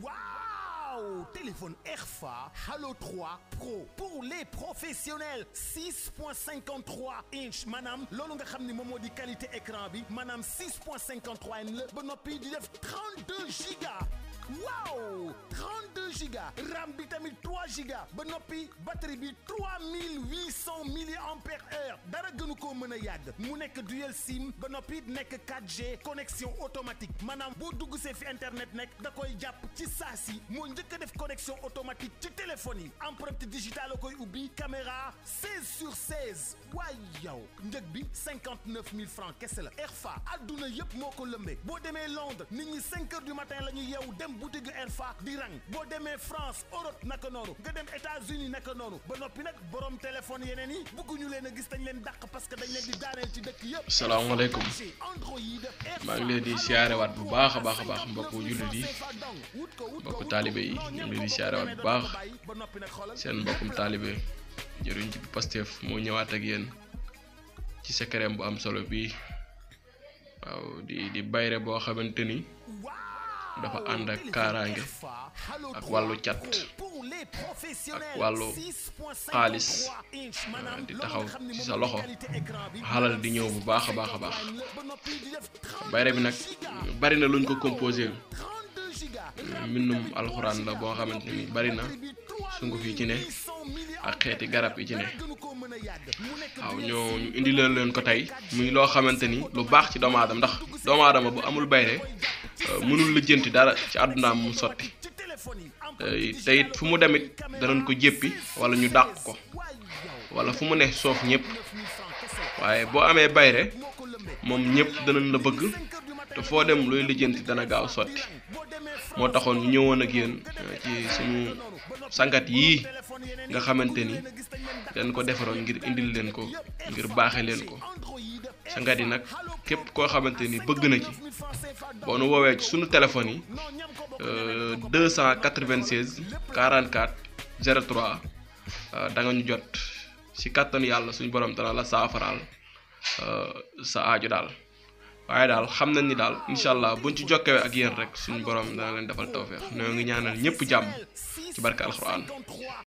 Waouh Téléphone Airfa Halo 3 Pro pour les professionnels 6.53 inch maanaam loolu nga xam ni moom moo di qualité écran bi maanaam 6.53 inch la ba noppi di def 32 gigas waaw 32 gigas RAM bi tamit 3 gigas ba noppi batterie bi 3800 milliampères heure dara gënu koo mën a yàgg mu nekk dual sim ba noppi nekk 4G connexion automatique maanaam boo dugg see fi internet nekk da koy jàpp ci saa si moo njëkk a def connexion automatique ci téléphone yi empreinte digitale la koy ubbi caméra 16 sur 16 waaye yow njëg bi 59 000 francs kese la Airfa adduna yëpp moo ko lëmbee boo demee Londres nit ñi 5 heures du matin la ñuy yeewu dem boutique Airfa di rang boo demee France Europe naka noonu nga dem États-Unis naka noonu ba noppi nag borom téléphone yeneen yi bëgguñu leen a gis dañ leen dàq parce que dañ leen di daaneel ci dëkk yëpp. salaamaaleykum Android maa ngi leen di siyaarewaat bu baax a baax a baax mbokku jullit yi mbokku taalibe yi ñu ngi leen di siyaarewaat bu baax seen mbokkum taalibe jëriñ ci Pastef moo ñëwaat ak yéen ci secret bu am solo bii waaw di di bayre boo xamante ni dafa ànd ak kaaraange ak wàllu cat ak wàllu xaalis di taxaw ci sa loxo xalal di ñëw bu baax a baax a baax bayre bi nag bari na luñ ko composé mbindum alxuraan la boo xamante ni bari na sunguf yi ci ne ak xeeti garab yi ci ne waaw ñoo ñu indi leen leen ko tey muy loo xamante ni lu baax ci doomu aadama ndax doomu aadama bu amul bayre mënul lijjanti dara ci àddunaam mu sotti te it fu mu demit danañ ko jéppi wala ñu dàq ko wala fu mu ne soof ñëpp waaye boo amee bayre moom ñëpp danañ la bëgg te foo dem looy lijjanti dana gaaw sotti moo taxoon ñu ñëwoon ak yéen ci suñu sangat yii nga xamante ni dañ ko defaroon ngir indil leen ko ngir baaxe leen ko sangat yi nag képp koo xamante ni bëgg na ci boo nu woowee ci suñu téléphone yi 296 44 03 da nga ñu jot ci kàttanu yàlla suñu borom dana la saafaraal sa aaju daal waaye daal xam nañ ni daal incha allah buñ ci jokkee ak yéen rek suñu borom dana leen defal tawféex ñoo ngi ñaanal ñëpp jàmm ci barke alxuraan